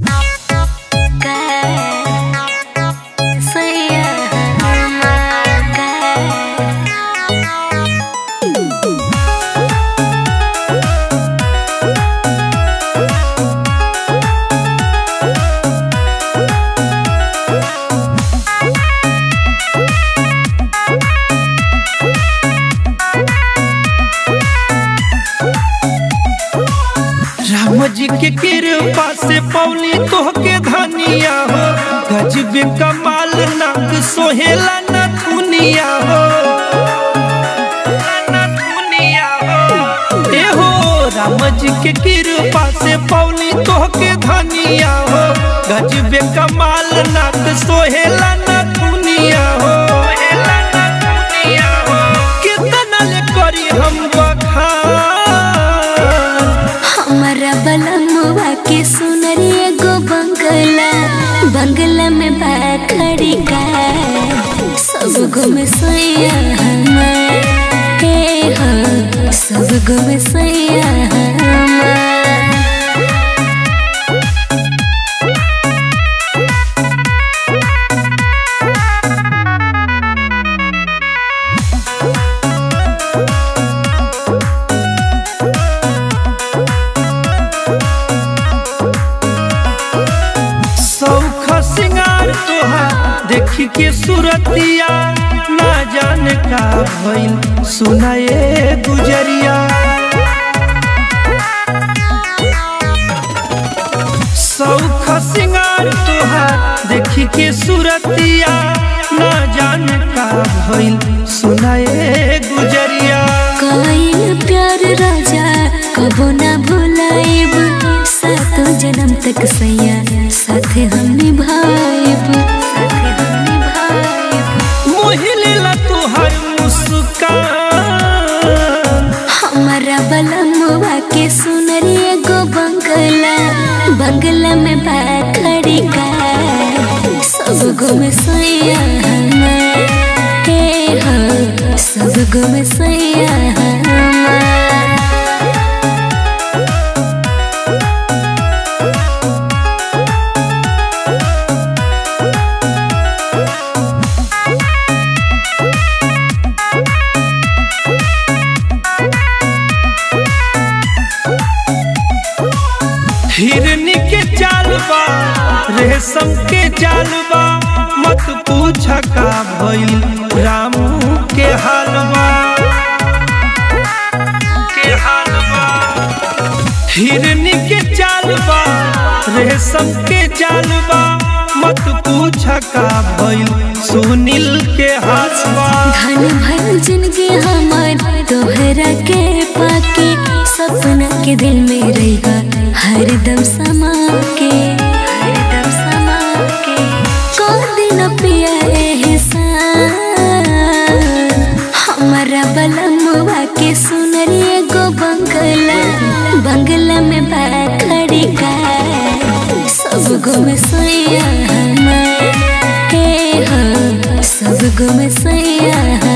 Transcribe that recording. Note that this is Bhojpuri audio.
के कृपा से पौली तोहके धनिया हो गजबे कमाल नाक सोहेला न दुनिया हो न दुनिया हो ए हो राम जी के कृपा से पौली तोहके धनिया हो गजबे कमाल नाक सोहेला न दुनिया हो सोहेला न दुनिया हो कितना ले करी हम बखान हमारा बलमुआ के सुनरी एगो बंगला बंगला में बाखड़ी का सब गो में सोया हमार हे हो सब गो में सोया हमार सौख सिंगार तोहार देखी के सूरतिया ना जाने का भइल सुनाए गुजरिया सौख सिंगार तोहार देखी के सूरतिया ना जाने का भइल सुनाए गुजरिया कईल प्यार राजा कबो ना भुलाइब सातो जन्म तक सैया साथे हम निभाइब साथे हम निभाइब मोहिलेला तोहार मुस्कान हमारा बलमुआ के सुनरी एगो बंगला बंगला में बाखड़ी का सब गो में सोया हमार हे हो सब गो में सोया हमार हिरनी के जालबा रेशम के जालबा मत पूछ का भइल रामू के हालवा के हालवा हिरनी के जालबा रेशम के जालबा मत पूछ का भइल सुनील के हालवा धन भर जिंदगी हमार तोहरा के पाके सपना के दिल में रहेगा हरदम समा के हरदम समा के कौन दिन पिया एहसान हमारा बलमुआ के सुनरी एगो बंगला बंगला में बाखड़ी का सब गो में सोया हमार हे हो सब गो में सोया